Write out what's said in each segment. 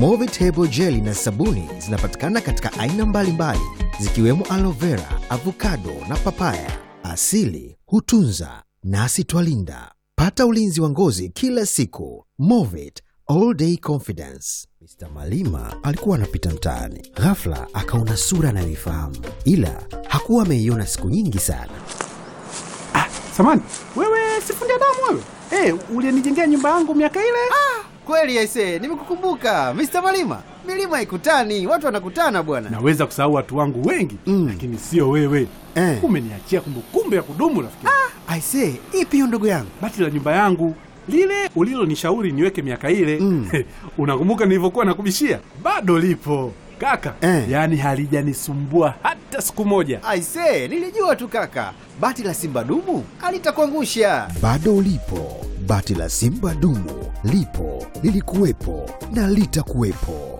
Movitable jeli na sabuni zinapatikana katika aina mbalimbali zikiwemo aloe vera, avocado na papaya. Asili hutunza nasi twalinda. Pata ulinzi wa ngozi kila siku. Movit all day confidence. Mr. Malima alikuwa anapita mtaani, ghafla akaona sura anayoifahamu, ila hakuwa ameiona siku nyingi sana. Samani, wewe sifundi damu wewe? Eh, ulinijengea nyumba yangu miaka ile? Kweli aise, nimekukumbuka Mr. Malima. Milima haikutani, watu wanakutana bwana. Naweza kusahau watu wangu wengi Mm. lakini sio wewe. Eh. Umeniachia kumbukumbu ya kudumu rafiki. Aise, ipi hiyo ndugu yangu? Bati la nyumba yangu lile ulilonishauri niweke miaka ile Mm. unakumbuka nilivyokuwa nakubishia? Bado lipo kaka, Eh. yaani halijanisumbua hata siku moja. Aise, nilijua tu kaka. Bati la Simba dumu alitakuangusha. Bado lipo bati la Simba dumu, lipo lilikuwepo na litakuwepo.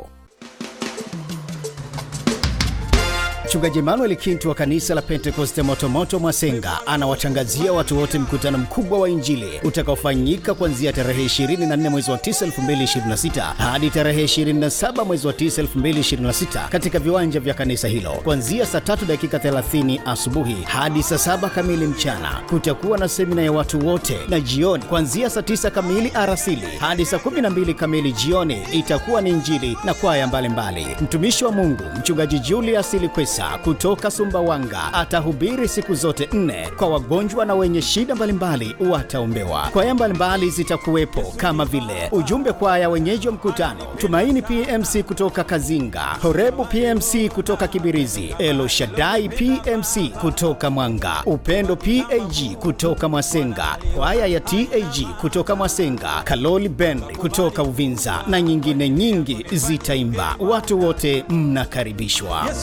Mchungaji Emmanuel Kintu wa kanisa la Pentekoste Motomoto Mwasenga anawatangazia watu wote mkutano mkubwa wa Injili utakaofanyika kuanzia tarehe 24 mwezi wa 9 2026 hadi tarehe 27 mwezi wa 9 2026 katika viwanja vya kanisa hilo kuanzia saa 3 dakika 30 asubuhi hadi saa 7 kamili mchana. Kutakuwa na semina ya watu wote, na jioni kuanzia saa 9 kamili arasili hadi saa 12 kamili jioni itakuwa ni Injili na kwaya mbalimbali. Mtumishi wa Mungu mchungaji Julius Likwesa kutoka Sumbawanga atahubiri siku zote nne kwa wagonjwa na wenye shida mbalimbali wataombewa. Kwaya mbalimbali zitakuwepo kama vile ujumbe kwaya wenyeji wa mkutano, Tumaini PMC kutoka Kazinga, Horebu PMC kutoka Kibirizi, Elo Shaddai PMC kutoka Mwanga, Upendo PAG kutoka Mwasenga, kwaya ya TAG kutoka Mwasenga, Kaloli Band kutoka Uvinza na nyingine nyingi zitaimba. Watu wote mnakaribishwa.